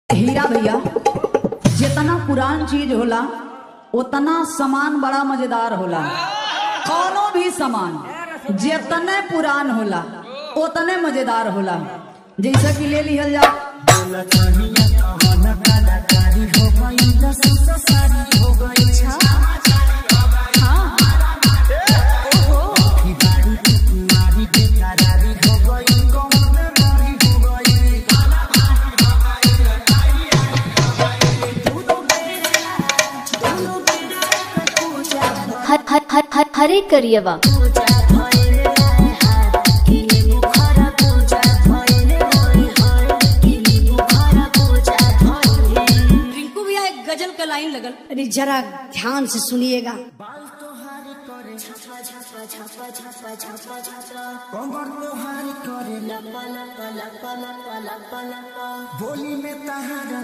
हीरा भैया जितना पुरान चीज होला उतना सामान बड़ा मजेदार होला कौनो भी सामान जितने पुरान होला उतने मजेदार होला जैसा कि ले लिहल जा हर हर हर हर हरे करियवा रिंकू भैया एक गजल का लाइन लगल अरे जरा ध्यान से सुनिएगा बोली में तहारा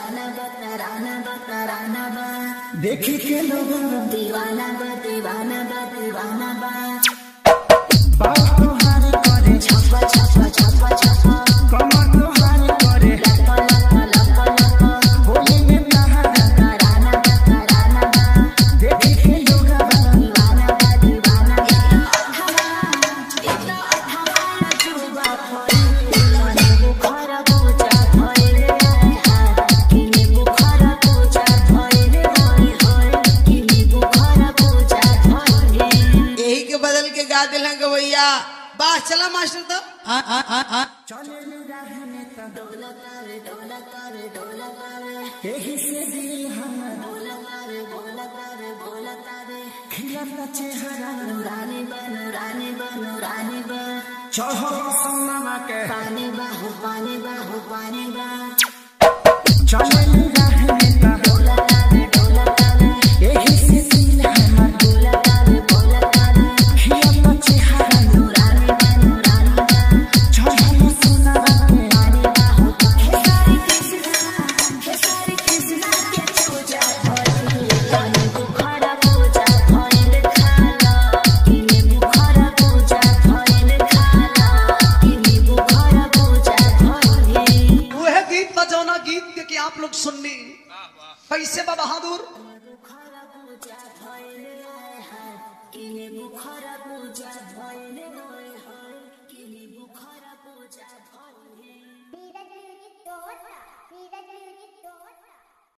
देखी के लोग दीवाना बा दीवाना बा दीवाना बा बाल तोहारी करे छप्पा छप्पा छप्पा छप्पा कमर तोहारी करे लप्पा लप्पा लप्पा लप्पा बोली में तहारा तराना बा तराना बा देखी के लोग दीवाना बा दीवाना बा इतना हमारा जुबा खोई बुखारा पूजा भइले हाय किने बुखारा पूजा भइले होय होय किने बुखारा पूजा भइले यही के बदल के गा दिल गवैया बा चला मास्टर तो हाँ हाँ हाँ हाँ चले रहने त डोलतावे डोलतावे डोलतावे एही से दिल हमर डोलतावे डोलतावे डोलतावे खिलता चेहरा नूरानी बा नूरानी बा नूरानी बा चढ़ो सन्नमा के पानी बा हो पानी बा हो पानी बा चले रहने त डोलतावे डोलतावे एही से दिल हमर डोलतावे डोलतावे खिलता चेहरा नूरानी बा नूरानी बा चढ़ो सन्नमा के पानी बा हो खेसारी कृष्णा खेसारी कृष्णा के पूजा भइले कानी बुखारा पूजा भइले खाला किने बुखारा पूजा भइले खाला किने बुखारा पूजा भइले वह गीत था जौना गीत के कि आप लोग सुननी कैसे बा बहादुर बुखारा पूजा भइले हाय हाय किने बुखारा पूजा भइले